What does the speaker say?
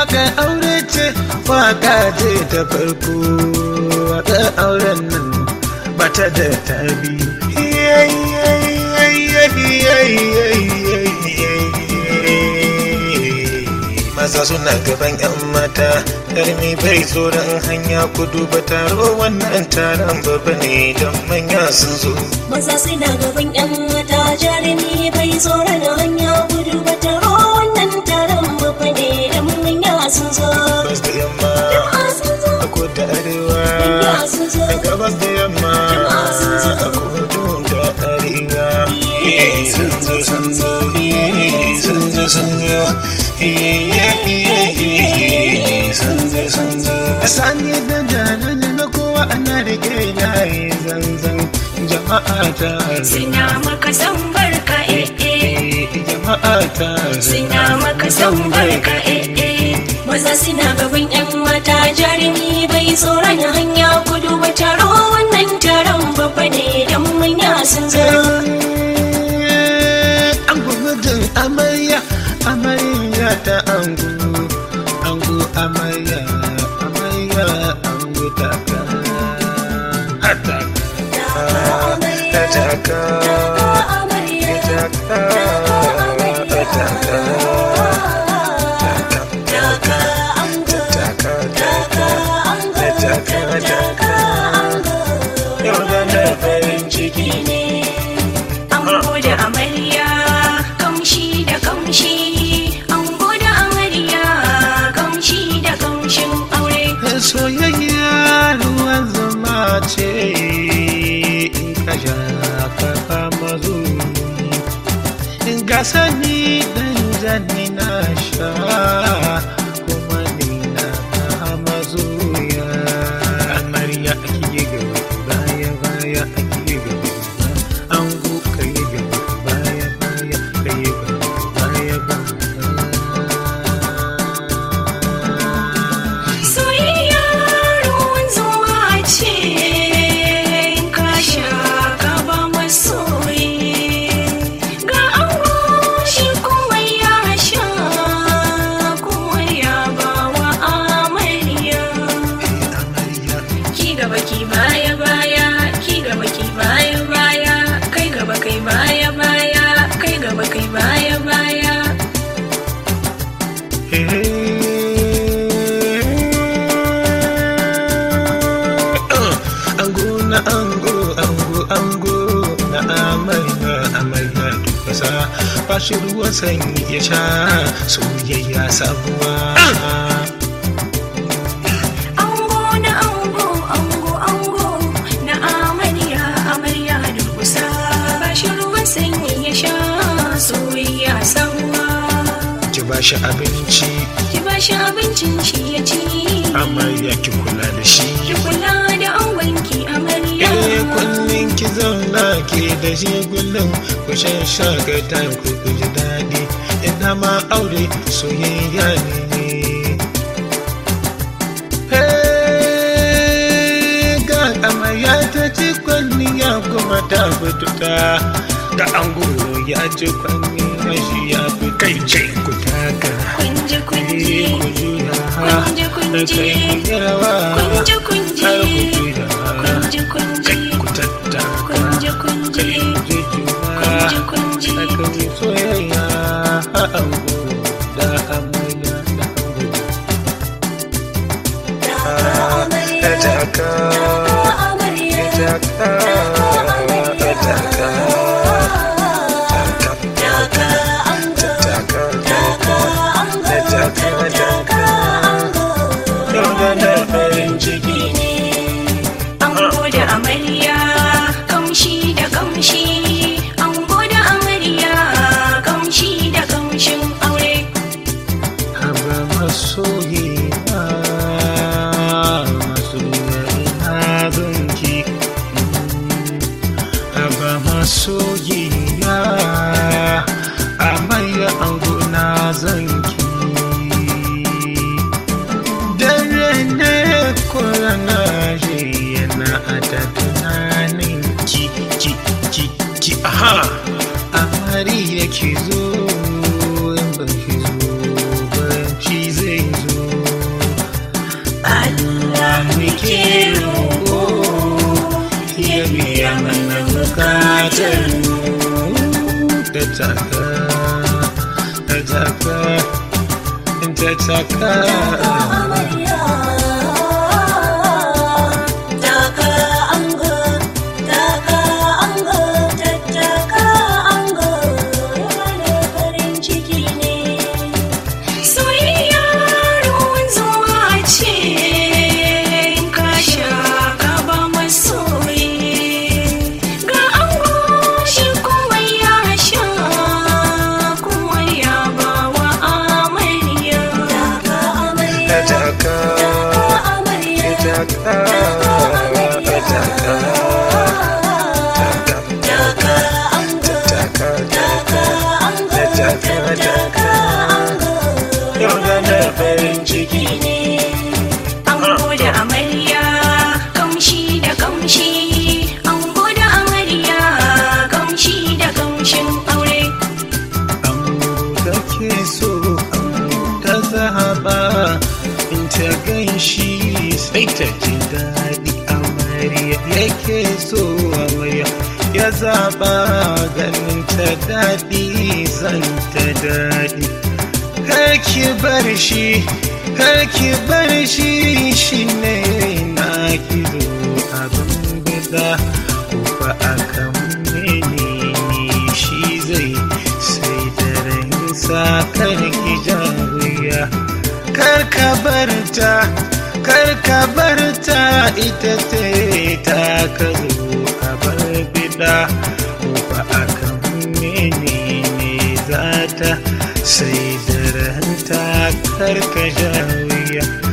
waka aure ce waka ce ta farko waka auren nan bata da tabi maza suna gaban 'yan mata ƙarmi bai tsoron hanya kudu ba taro wannan taron babba ne don manya sun zo Maza suna gaban 'yan mata jarumi bai tsoron hanya gudu ba taro wannan taron babba ne dan manya sun zo. gabas da yamma Jama'a sun zo, a kudu arewa manya sun zo. a gabas da yamma Jama'a sun zo. a kudu da arewa Eh, sun zo sun zo eh, sun zo sun zo Eh, eh, eh, eh, sun zo sun zo a sani da janan na kowa ana rike layi zanzan jama'a ta Suna maka san barka eh eh. Eh, jama'a ta Suna maka san barka eh eh. Maza suna gaban 'yan mata jarumi bai tsoron hanya gudu ba taro wannan taron babba ne dan manya sun zo. an gudun amarya amarya ta angu angu amarya amarya angu taka ataka ataka ataka ataka ataka ataka ataka yau da na farin ciki ne Ango da amarya kamshi da kamshi Ango da amarya kamshi da kamshin aure soyayya ruwan zama ce in ka sha ka fama in ga sani dan zanni na sha kuma ni na fama zuya amarya ake gaba baya baya ake gaba an ka yi gaba baya baya ka yi gaba baya baya Soyayya ruwan zuma ce in ka sha ka ba masoyi Ga ango shi kuma ya sha kuma ya ba wa amarya amarya Ki gaba ki baya baya, ki gaba ki baya baya, kai gaba kai baya baya, kai gaba kai baya baya. ango na ango ango ango na amarya amarya dubasa bashi ruwan sanyi ya sha soyayya sabuwa Ango na ango, ango ango, na amarya amarya durkusa. Ba shi ruwan sanyi ya sha soyayya sabuwa. ki bashi abinci Ki ba shi abincin shi ya ci. amarya ki kula da shi Ki kula da angonki amarya. Eh kullum ki zauna ke da shi kullum ku shan shakata ku ku ji daɗi ina ma aure soyayya ne Hey, ga amarya ta ci kwalliya kuma ta fituta ga ango ya ci kwalliya shi ya fi kai ce ku taka Kunje kunje, Eh, ku juya kunje kunje, kai ku yi rawa kunje kunje, har ku juya kunje kunje. kai ku tattaka Kunje kunje, kai ku je juna kunje kunje. aka yi soyayya a ango da amarya da ango ta taka ta taka ta taka Ango da amarya kamshi da kamshi Ango da amarya kamshi da kamshin aure Haba masoyiya masoyiya ina zonki Haba masoyiya amarya ango na zonki Dare ne kurana shi yana a ta tunanin ki ki ki ki aha Amariya ki zo in ba ki zo ba shi zai zo bukatar mu ta taka ta taka ta taka amarya taka ango taka ango tattaka ango wani farin ciki ne soyayya ruwan zuwa ce in ka sha ka ba masoyi ga ango shi kuma ya sha kuma ya ba wa amarya taka amarya ta taka amarya ta taka ta taka taka ango taka taka ango taka taka ango yau ranar farin ciki ne ango da amarya kamshi da kamshi ango da amarya kamshi da kamshin aure Amurka ke so ta zaba in ta gan shi sai ta ji daɗi amarya yake so amarya ya zaba ganin ta daɗi zan ta daɗi kar ki bar shi kar ki bar shi shi ne na ki zo abin bida ko fa akan menene shi zai sai da ransa kar ki jaruya kar ka bar ta kar ka bar ta ita ce ta ka zo a bar bida ko fa akan menene za ta sai da ranta kar ka jaruya